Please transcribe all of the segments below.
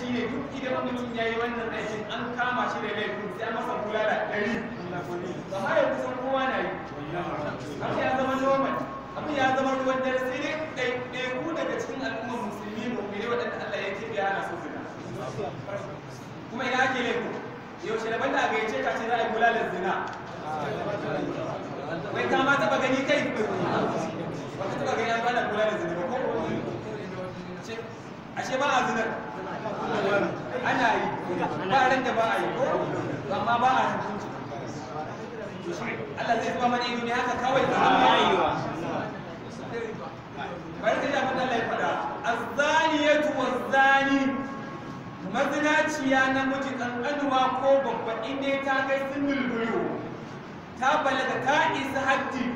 shi ne duk idan mutum ya yi wannan aikin an kama shi da laifin sai an masa bulala ɗari amma ya kusan kowa na yi abu ya zama normal abu ya zama ruwan dare sai dai ɗaiɗaiku daga cikin al'ummar musulmi mu'mini waɗanda Allah ya keɓe ana so zina kuma ina ake laifin yaushe da banda a gayyace ka ce za a yi bulalar zina wai ka ma taɓa gani kai ba ka taɓa gani an bada bulalar zina ba ko ashe ba a zinar ana yi ba ran da ba a yi ko amma ba a hukunci Allah zai zuba mana ido ne haka kawai ba a yi wa bari ka ji abin da Allah ya faɗa azzaniyatu wazzani mazinaciya namiji kankanuwa ko babba inda ta kai sinul bulu ta balaga ta isa haddi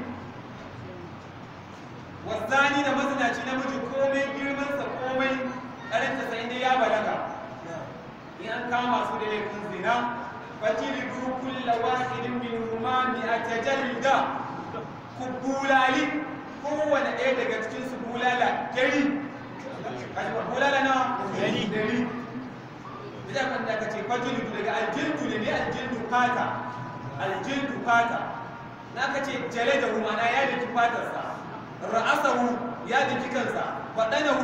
wazzani da mazinaci namiji komai girmansa komai karanta sai inda ya balaga in an kama su da laifin zina fatilidu kulla wahidin min huma mi'ata jalda ku bulali kowane ɗaya daga cikin su bulala dari bulala na dari dari idan kan da kace fatilidu daga aljildu ne ne aljildu fata aljildu fata na kace jale da humana ya daki fatarsa ra'asahu ya daki kansa faɗanahu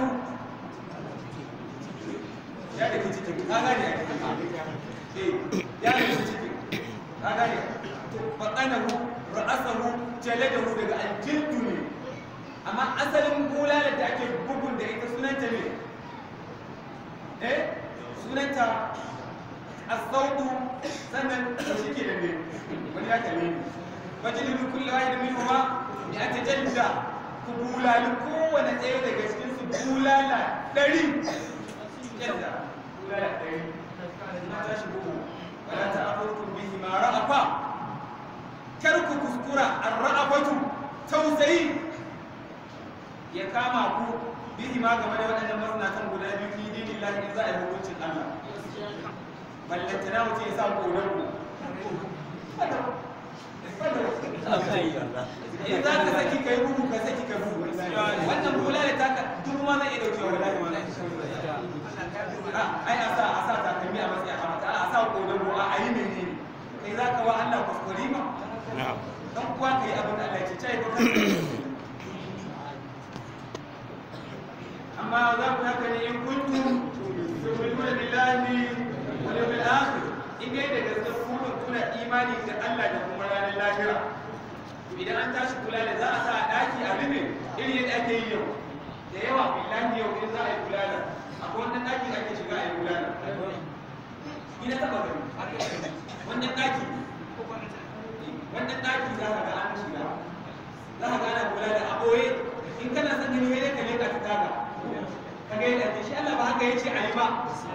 ya da ke cikin ka gane eh ya da ke cikin ka gane faɗanahu ra'asahu jaladahu daga aljildu ne amma asalin bulalar da ake bugun da ita sunanta ne eh sunanta asaudu sannan da shi ke da ne wani ya kalle ni fajililu kullu wahidin minhuma ya tajalla ku bulali kowane ɗaya daga cikin su bulala ɗari yadda bulala ɗari na tashi bugu wala ta afurkum bihi ma ra'afa kar ku kuskura ar-ra'afatu tausayi ya kama ku bihi ma game da waɗannan mazinatan guda biyu fi dinin lahi in za a yi hukuncin Allah ballantana mutum ya sa korar ku in za ka saki kai bugu ka saki ka bugu wannan bula da taka duk ma zai iya daukewa wallahi wallahi ai a sa a sa takalmi a matsayin hamata a sa kodago a ayi menene kai za ka wa Allah kuskure ma dan kuwa kai abin da Allah ya ce cai ko amma za ku haka ne in kuntum tu'minuna billahi wal yawmil akhir in dai da gaske ku kuna imani da Allah da kuma ranar lahira idan an tashi kula da za a sa a daki a rufe irin yadda ake yi yau da yawa billahi yau in za a yi kula da akwai wannan daki da ake shiga a yi kula da ina taba gani wannan daki wannan daki za ka ga an shiga za ka ga ana kula da a ɓoye in kana son gani wai ka leka ta taga ka ga yadda ake shi Allah ba haka yace a yi ba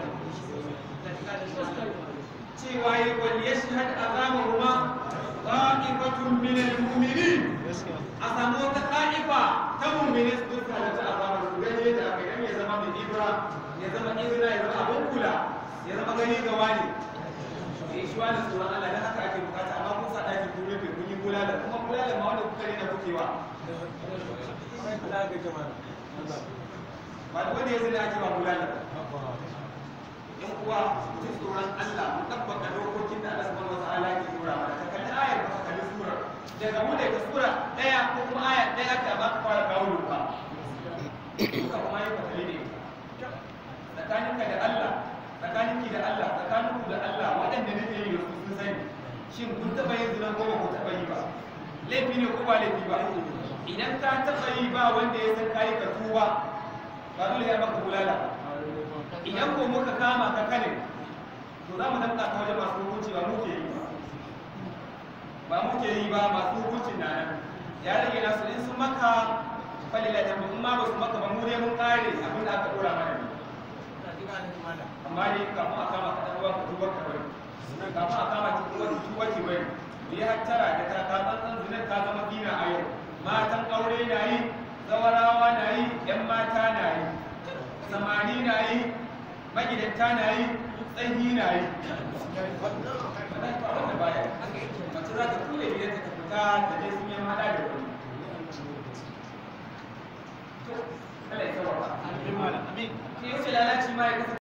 cewa yi wal yashhad azamahuma ta'ifatun min al-mu'minin a samu wata ta'ifa ta mu'mini su duka da ta azama su gani yadda aka yi ya zama mai ibra ya zama izina ya zama abin kula ya zama gani ga wani ya shi wani tsoron Allah dan haka ake bukata amma kun sa daki kun rufe kun yi bulala kuma bulala ma wanda kuka rena kukewa ba da wanda ya zina ake ba bulala yan uwa ji tsoron Allah mu tabbata dokokin da Allah subhanahu wataala ke dora mana ka kalli ayar ba ka kalli sura daga mu da sura daya ko kuma aya daya ka ba ka fara kawo ba duka kuma yi ka kalli ne tsakaninka da Allah tsakaninki da Allah tsakaninku da Allah waɗanda nake yi su sun sani shin kun taɓa yin zina ko ba ku taɓa yi ba laifi ne ko ba laifi ba idan ka taɓa yi ba wanda ya san kayi ka tuba ba dole ya maka bulala idan ko muka kama ka kane to za mu danka ta wajen masu hukunci ba muke yi ba ba muke yi ba masu hukuncin na nan ya rage nasu in sun maka falila da in ma ba su maka ba mu dai mun kare abin da aka dora mana ne amma dai kafin a kama ka ɗan ka tuba ka bari kafin a kama ki tuba ki tuba ki bari mu yi hattara da ta ka tsantsan zinar ta zama dina a yau matan aure na yi zawarawa na yi yan mata na yi samari na yi magidanta na yi tsanyi na yi wanda baya mace za ta kule gidan ta fita ta je sun yi hada da wani to Allah ya tsawata amin ke wuce lalaci ma ya kasance